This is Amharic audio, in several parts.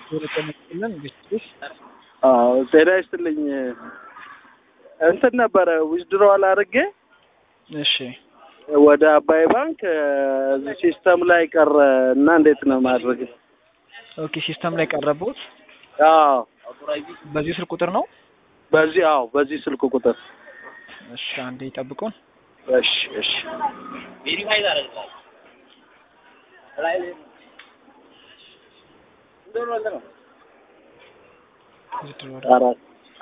ጤና ግስጥሽ አዎ ጤና ይስጥልኝ። እንትን ነበረ ዊዝድሮዋል አድርጌ እሺ ወደ አባይ ባንክ እዚህ ሲስተም ላይ ቀረ እና እንዴት ነው ማድረግ? ኦኬ ሲስተም ላይ ቀረቦት አዎ በዚህ ስልክ ቁጥር ነው በዚህ አዎ በዚህ ስልክ ቁጥር እሺ አንዴ ይጠብቁን እሺ እሺ አራት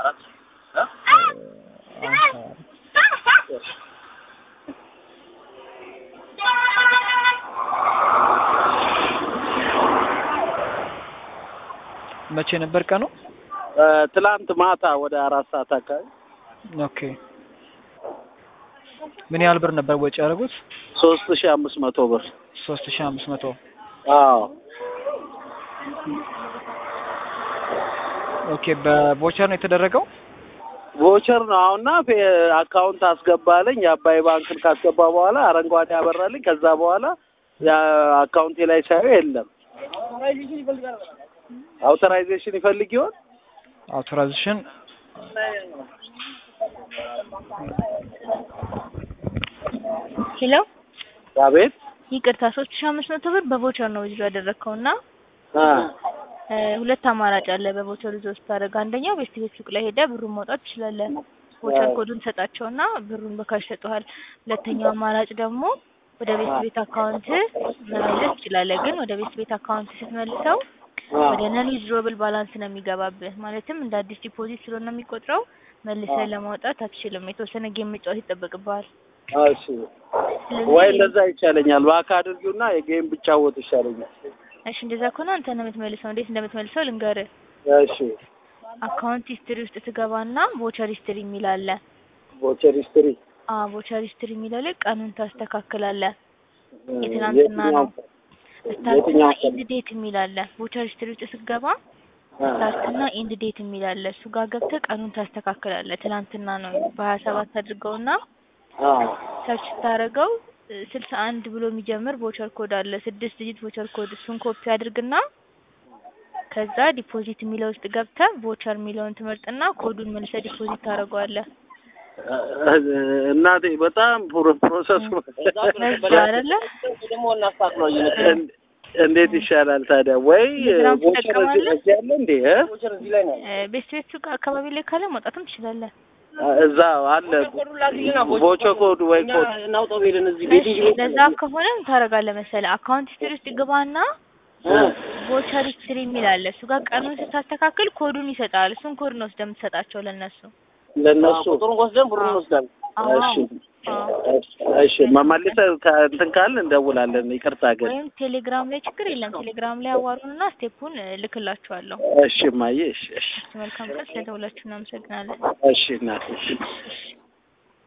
መቼ ነበር ቀኑ ትላንት ማታ ወደ አራት ሰዓት አካባቢ ኦኬ ምን ያህል ብር ነበር ወጪ ያደረጉት ሶስት ሺህ አምስት መቶ ብር ሶስት ሺህ አምስት መቶ አዎ ኦኬ በቦቸር ነው የተደረገው ቮቸር ነው አሁንና አካውንት አስገባለኝ የአባይ ባንክን ካስገባ በኋላ አረንጓዴ ያበራልኝ ከዛ በኋላ አካውንቴ ላይ ሳየው የለም አውቶራይዜሽን ይፈልግ ይሆን አውቶራይዜሽን ሄሎ አቤት ይቅርታ ሶስት ሺህ አምስት መቶ ብር በቮቸር ነው ይዞ ያደረግከው እና አ ሁለት አማራጭ አለ በቮቸር ይዞ ስታደርግ አንደኛው ቤስት ቤት ሱቅ ላይ ሄደ ብሩን ማውጣት ትችላለህ ቮቸር ኮዱን ሰጣቸውና ብሩን በካሽ ሰጡሃል ሁለተኛው አማራጭ ደግሞ ወደ ቤስት ቤት አካውንት መመለስ ትችላለህ ግን ወደ ቤስት ቤት አካውንት ስትመልሰው ወደ ነን ዊዝድሮብል ባላንስ ነው የሚገባብህ ማለትም እንደ አዲስ ዲፖዚት ስለሆነ የሚቆጥረው መልሰህ ለማውጣት አትችልም የተወሰነ ጌም መጫወት ይጠበቅብሃል እሺ ወይ እንደዛ ይቻለኛል ባካ አድርጊውና የጌም ብጫወት ይሻለኛል እሺ እንደዛ ከሆነ አንተ ነው የምትመልሰው እንዴት እንደምትመልሰው ልንገርህ እሺ አካውንት ሂስትሪ ውስጥ ትገባና ቮቸር ሂስትሪ የሚል አለ ቮቸር ሂስትሪ አዎ ቮቸር ሂስትሪ የሚለው ላይ ቀኑን ታስተካክላለህ የትናንትና ነው ስታርትና ኢንድ ዴት የሚል አለ ቮቸር ሂስትሪ ውስጥ ስትገባ ስታርትና ኢንድ ዴት የሚል አለ እሱ ጋር ገብተህ ቀኑን ታስተካክላለህ ትናንትና ነው በሀያ ሰባት አድርገውና ሰርች ስታደርገው ስልሳ አንድ ብሎ የሚጀምር ቮቸር ኮድ አለ ስድስት ዲጂት ቮቸር ኮድ እሱን ኮፒ አድርግና ከዛ ዲፖዚት የሚለው ውስጥ ገብተህ ቮቸር የሚለውን ትመርጥና ኮዱን መልሰህ ዲፖዚት ታደርገዋለህ እናቴ በጣም ፕሮሰሱ በዛ አይደለ እንዴት ይሻላል ታዲያ? ወይ ቴሌግራም ቮቸር ትጠቀማለህ? እዚህ ያለ እንዴ? እ? ቤስት ቤት ሱቅ አካባቢ ላይ ካለ ማውጣትም ትችላለህ እዛ አለ ቮቸር ኮድ ወይ ኮድ እሺ ለዛ ከሆነ ምን ታደርጋለህ መሰለህ አካውንት ሂስትሪ ውስጥ ግባና ቮቸር ሂስትሪ የሚል አለ እሱ ጋር ቀኑን ስታስተካክል ኮዱን ይሰጣል እሱን ኮድ ነው ወስደህ የምትሰጣቸው ለእነሱ ለነሱ አዎ እሺ አዎ እሺ መመልሰህ ከእንትን ካልን እንደውላለን። ይቅርታ ግን ወይም ቴሌግራም ላይ ችግር የለም ቴሌግራም ላይ አዋሩንና ስቴፑን እልክላችኋለሁ እሺ ማየ እሺ እሺ መልካም ቀን ስለደውላችሁ እናመሰግናለን እሺ እናቴ እሺ